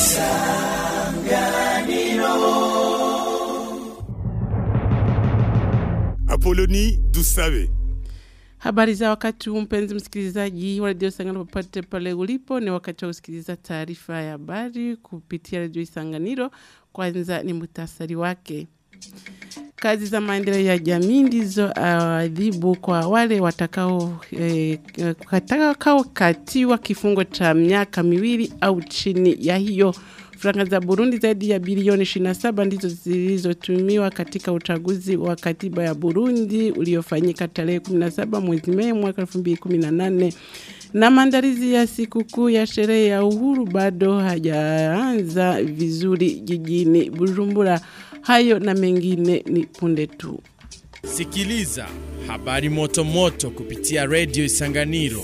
Apoloni Dusabe. Habari za wakati huu mpenzi msikilizaji wa redio Isanganiro popote pale ulipo, ni wakati wa kusikiliza taarifa ya habari kupitia redio Isanganiro. Kwanza ni muhtasari wake. Kazi za maendeleo ya jamii ndizo adhibu kwa wale watakao eh, watakaokatiwa kifungo cha miaka miwili au chini ya hiyo. Franga za Burundi zaidi ya bilioni 27 ndizo zilizotumiwa katika uchaguzi wa katiba ya Burundi uliofanyika tarehe 17 mwezi Mei mwaka 2018 na maandalizi ya sikukuu ya sherehe ya uhuru bado hajaanza vizuri jijini Bujumbura. Hayo na mengine ni punde tu. Sikiliza habari moto moto kupitia redio Isanganiro.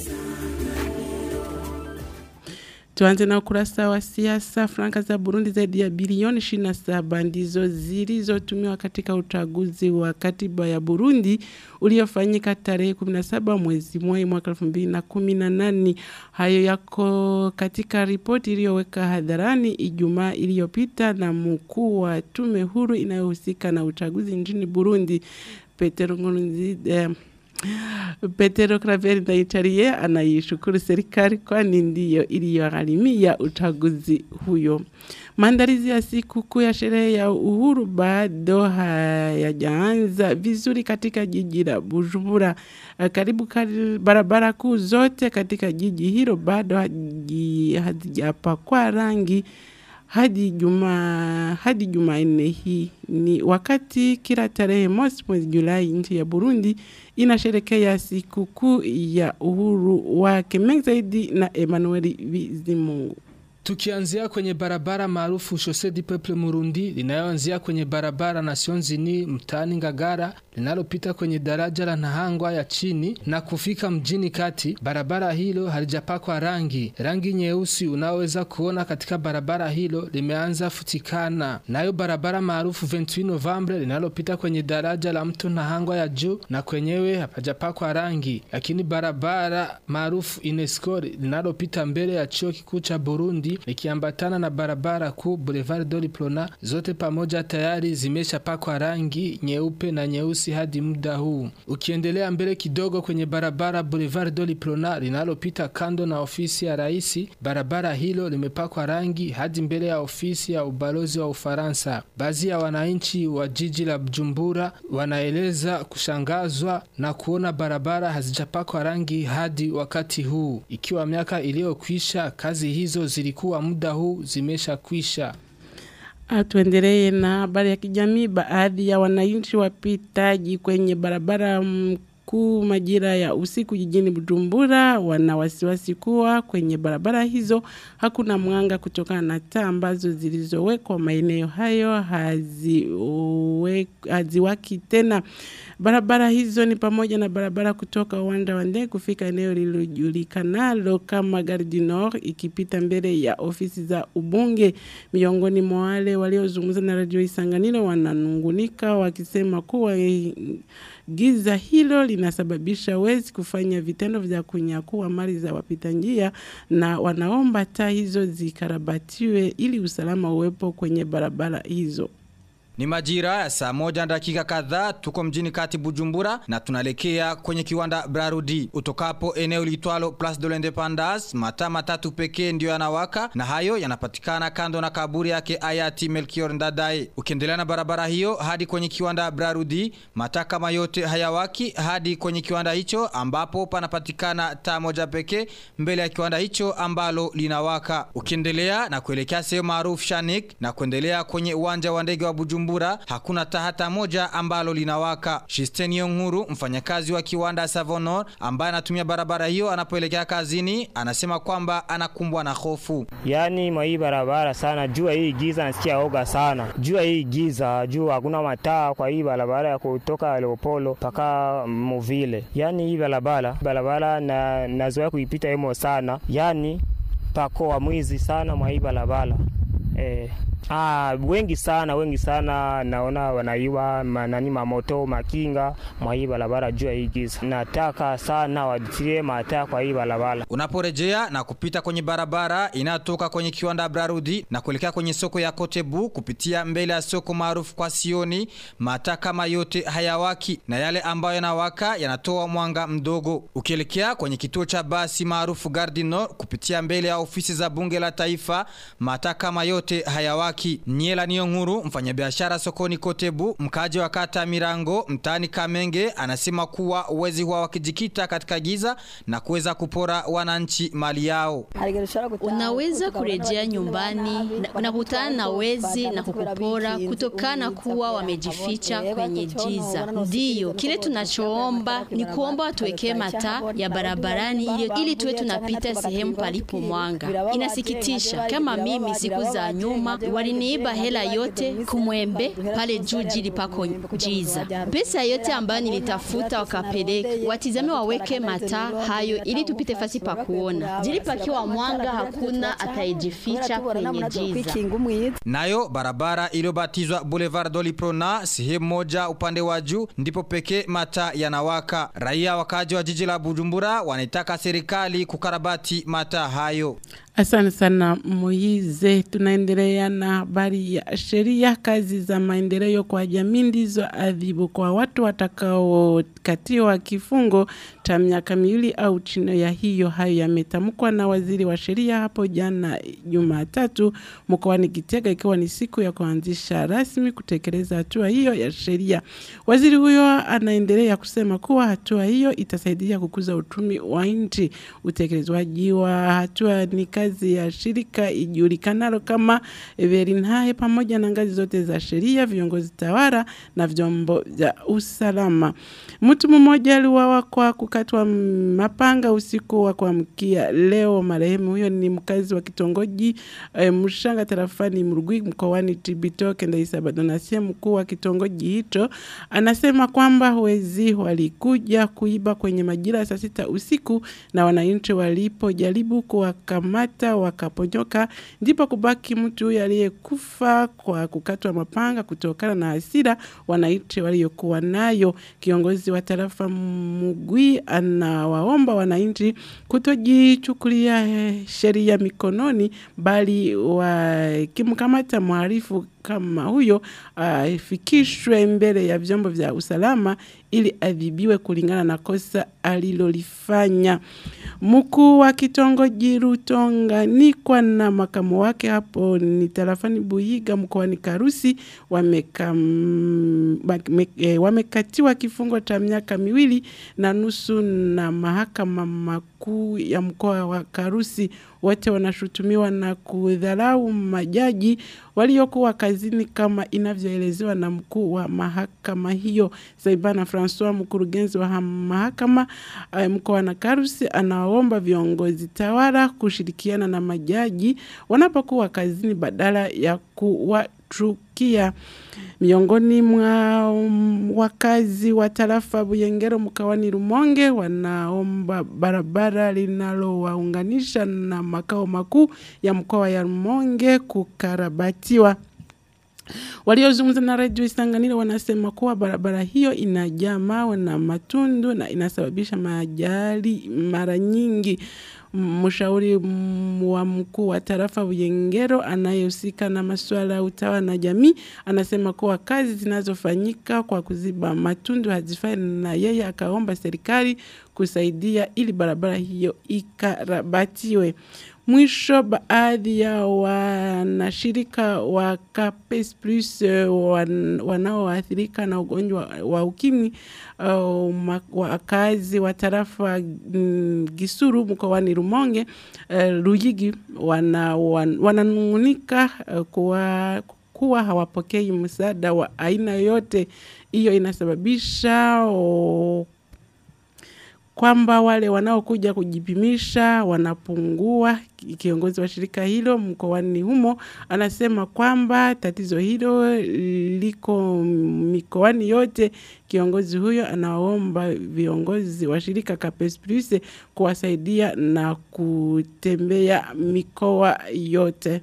Tuanze na ukurasa wa siasa. Franka za Burundi zaidi ya bilioni 27 ndizo zilizotumiwa katika uchaguzi wa katiba ya Burundi uliofanyika tarehe 17 mwezi Mei mwaka 2018. Hayo yako katika ripoti iliyoweka hadharani Ijumaa iliyopita na mkuu wa tume huru inayohusika na uchaguzi nchini Burundi Petero Nkurunziza. Petero Claver Ndayicariye anaishukuru serikali kwani ndiyo iliyogharimia uchaguzi huyo. Maandalizi ya siku ya sherehe ya uhuru bado hayajaanza vizuri katika jiji la Bujumbura. Karibu kari, barabara kuu zote katika jiji hilo bado hazijapakwa rangi hadi juma hadi Jumanne hii ni wakati kila tarehe mosi mwezi Julai nchi ya Burundi inasherekea sikukuu ya uhuru wake. Mengi zaidi na Emmanuel Bizimungu. Tukianzia kwenye barabara maarufu Chaussee du Peuple Murundi linayoanzia kwenye barabara Nations Unies mtaani Ngagara linalopita kwenye daraja la Nahangwa ya chini na kufika mjini kati. Barabara hilo halijapakwa rangi. Rangi nyeusi unaoweza kuona katika barabara hilo limeanza futikana. Nayo barabara maarufu 28 Novembre linalopita kwenye daraja la mto Nahangwa ya juu na kwenyewe hapajapakwa rangi. Lakini barabara maarufu Inesco linalopita mbele ya chuo kikuu cha Burundi likiambatana na barabara kuu Boulevard Doliplona zote pamoja tayari zimeshapakwa rangi nyeupe na nyeusi hadi muda huu. Ukiendelea mbele kidogo kwenye barabara Boulevard Doliplona linalopita kando na ofisi ya rais, barabara hilo limepakwa rangi hadi mbele ya ofisi ya ubalozi wa Ufaransa. Baadhi ya wananchi wa jiji la Bujumbura wanaeleza kushangazwa na kuona barabara hazijapakwa rangi hadi wakati huu, ikiwa miaka iliyokwisha kazi hizo zilikuwa kuwa muda huu zimesha kwisha. Tuendelee na habari ya kijamii. Baadhi ya wananchi wapitaji kwenye barabara mkuu majira ya usiku jijini Bujumbura wana wasiwasi kuwa kwenye barabara hizo hakuna mwanga kutokana na taa ambazo zilizowekwa maeneo hayo haziwaki tena. Barabara hizo ni pamoja na barabara kutoka uwanja wa ndege kufika eneo lililojulikanalo kama Gare du Nord ikipita mbele ya ofisi za ubunge. Miongoni mwa wale waliozungumza na Radio Isanganiro wananungunika wakisema kuwa giza hilo linasababisha wezi kufanya vitendo vya kunyakua mali za wapita njia na wanaomba taa hizo zikarabatiwe ili usalama uwepo kwenye barabara hizo. Ni majira ya saa moja na dakika kadhaa tuko mjini kati Bujumbura na tunalekea kwenye kiwanda Brarudi. Utokapo eneo litwalo Place de l'Independance, mataa matatu pekee ndio yanawaka na hayo yanapatikana kando na kaburi yake hayati Melchior Ndadaye. Ukiendelea na barabara hiyo hadi kwenye kiwanda Brarudi, mataa kama yote hayawaki hadi kwenye kiwanda hicho ambapo panapatikana taa moja pekee mbele ya kiwanda hicho ambalo linawaka. Ukiendelea na kuelekea sehemu maarufu Shanik na kuendelea kwenye uwanja wa ndege wa Bujumbura Bujumbura hakuna tahata moja ambalo linawaka. Shisteni Nguru, mfanyakazi wa kiwanda Savonor ambaye anatumia barabara hiyo anapoelekea kazini, anasema kwamba anakumbwa na hofu. Yaani mwa hii barabara sana, jua hii giza nasikia oga sana. Jua hii giza, jua hakuna mataa kwa hii barabara ya kutoka Leopolo mpaka Muvile. Yaani hii barabara, barabara na nazoea kuipita hemo sana. Yaani pako wa mwizi sana mwa hii barabara. Eh, ah, wengi sana wengi sana naona wanaiba manani mamoto makinga mwa hii barabara juu ya hii giza. Nataka sana watie mataa kwa hii barabara. Unaporejea na kupita kwenye barabara inayotoka kwenye kiwanda Brarudi na kuelekea kwenye soko ya Kotebu kupitia mbele ya soko maarufu kwa Sioni, mataa kama yote hayawaki na yale ambayo yanawaka yanatoa mwanga mdogo. Ukielekea kwenye kituo cha basi maarufu Gardino kupitia mbele ya ofisi za bunge la taifa, mataa kama yote hayawaki. Nyela Nionguru, mfanyabiashara sokoni Kotebu, mkaji wa kata Mirango, mtaani Kamenge, anasema kuwa wezi huwa wakijikita katika giza na kuweza kupora wananchi mali yao. Unaweza kurejea nyumbani na unakutana na wezi na kukupora kutokana kuwa wamejificha kwenye giza. Ndiyo, kile tunachoomba ni kuomba watuwekee mataa ya barabarani ili, ili tuwe tunapita sehemu palipo mwanga. Inasikitisha kama mimi siku za nyuma waliniiba hela yote kumwembe pale juu jili pako giza. Pesa yote ambayo nilitafuta wakapeleka, watizame waweke mataa hayo ili tupite fasi pa kuona. Jili pakiwa mwanga hakuna atayejificha kwenye giza. Nayo barabara iliyobatizwa Boulevard Doliprona sehemu moja upande wa juu ndipo pekee mataa yanawaka. Raia wakaji wa jiji la Bujumbura wanaitaka serikali kukarabati mataa hayo. Asante sana Moize. Tunaendelea na habari ya sheria. Kazi za maendeleo kwa jamii ndizo adhibu kwa watu watakaokatiwa kifungo cha miaka miwili au chini ya hiyo. Hayo yametamkwa na waziri wa sheria hapo jana Jumatatu mkoani Gitega, ikiwa ni siku ya kuanzisha rasmi kutekeleza hatua hiyo ya sheria. Waziri huyo anaendelea kusema kuwa hatua hiyo itasaidia kukuza uchumi wa nchi. Utekelezwaji wa hatua ni kazi ya shirika ijulikanalo kama Verinhae pamoja na ngazi zote za sheria, viongozi tawala na vyombo vya usalama. Mtu mmoja aliuawa kwa kukatwa mapanga usiku wa kuamkia leo. Marehemu huyo ni mkazi wa kitongoji e, Mshanga tarafani Mrugwi mkoani Cibitoke. Ndaisaba Donasia, mkuu wa kitongoji hicho, anasema kwamba wezi walikuja kuiba kwenye majira ya saa sita usiku na wananchi walipojaribu kuwakamata wakaponyoka, ndipo kubaki mtu huyo aliyekufa kwa kukatwa mapanga kutokana na hasira wananchi waliokuwa nayo. Kiongozi wa tarafa Mugwi anawaomba wananchi kutojichukulia eh, sheria mikononi, bali wakimkamata mhalifu kama huyo afikishwe mbele ya vyombo vya usalama ili adhibiwe kulingana na kosa alilolifanya. Mkuu wa kitongoji Rutonganikwa na makamu wake hapo ni tarafani Buyiga mkoani Karusi wamekam, wame, e, wamekatiwa kifungo cha miaka miwili na nusu na mahakama makuu ya mkoa wa Karusi. Wote wanashutumiwa na kudharau majaji waliokuwa kazini kama inavyoelezewa na mkuu wa mahakama hiyo. Saibana Francois, mkurugenzi wa mahakama mkoa wa Karusi, anaomba viongozi tawala kushirikiana na majaji wanapokuwa kazini badala ya kuwachukia. Miongoni mwa wakazi wa tarafa Buyengero mkawani Rumonge wanaomba barabara linalowaunganisha na makao makuu ya mkoa ya Rumonge kukarabatiwa. Waliozungumza na redio Isanganiro wanasema kuwa barabara hiyo inajaa mawe na matundu na inasababisha majali mara nyingi. Mshauri wa mkuu wa tarafa Buyengero anayehusika na masuala ya utawa na jamii anasema kuwa kazi zinazofanyika kwa kuziba matundu hazifai, na yeye akaomba serikali kusaidia ili barabara hiyo ikarabatiwe. Mwisho, baadhi ya wanashirika wa Capes Plus wan, wanaoathirika na ugonjwa wa ukimwi uh, wakazi wa tarafa mm, Gisuru mkoani Rumonge uh, Ruyigi wananung'unika wana uh, kuwa kuwa hawapokei msaada wa aina yoyote. Hiyo inasababisha oh, kwamba wale wanaokuja kujipimisha wanapungua. Kiongozi wa shirika hilo mkoani humo anasema kwamba tatizo hilo liko mikoani yote. Kiongozi huyo anaomba viongozi wa shirika Capes Plus kuwasaidia na kutembea mikoa yote.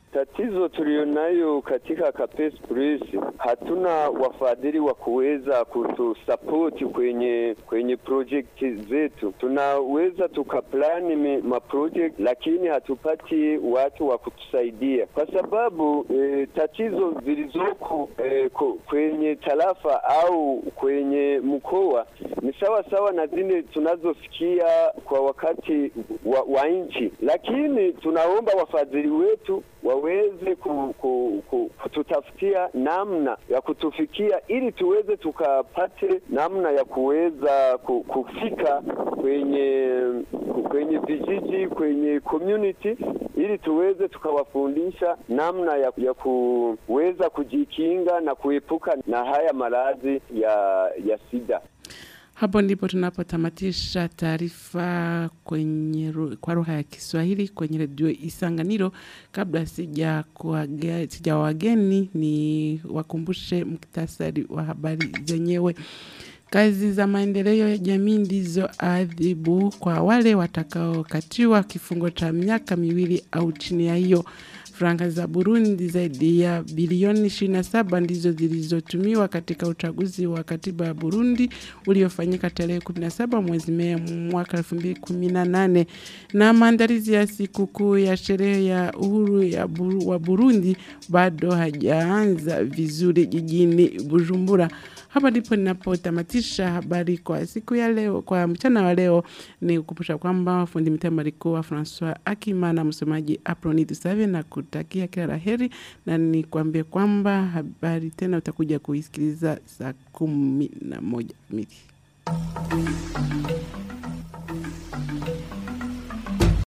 Tatizo tulionayo katika Capes Press, hatuna wafadhili wa kuweza kutusapoti kwenye kwenye project zetu. Tunaweza tukaplani mi- maproject, lakini hatupati watu wa kutusaidia kwa sababu e, tatizo zilizoko e, ko- kwenye tarafa au kwenye mkoa ni sawa sawa na zile tunazosikia kwa wakati wa, wa nchi, lakini tunaomba wafadhili wetu waweze ku, ku, ku, kututafutia namna ya kutufikia ili tuweze tukapate namna ya kuweza ku, kufika kwenye kwenye vijiji kwenye community ili tuweze tukawafundisha namna ya, ya kuweza kujikinga na kuepuka na haya maradhi ya ya sida. Hapo ndipo tunapotamatisha taarifa kwenye ru- kwa lugha ya Kiswahili kwenye redio Isanganiro. Kabla sija kuwaga- sija wageni, ni wakumbushe muktasari wa habari zenyewe. Kazi za maendeleo ya jamii ndizo adhibu kwa wale watakaokatiwa kifungo cha miaka miwili au chini ya hiyo. Franka za Burundi zaidi ya bilioni 27 ndizo zilizotumiwa katika uchaguzi wa katiba ya Burundi uliofanyika tarehe 17 mwezi Mei mwaka 2018 na maandalizi ya sikukuu ya sherehe ya uhuru ya Buru, wa Burundi bado hajaanza vizuri jijini Bujumbura. Hapa ndipo ninapotamatisha habari kwa siku ya leo, kwa mchana wa leo. Ni kukumbusha kwamba fundi mitambo alikuwa Francois Akima na msomaji Aproni Dusave na kutakia kila la heri, na nikwambie kwamba habari tena utakuja kuisikiliza saa kumi na moja kamili.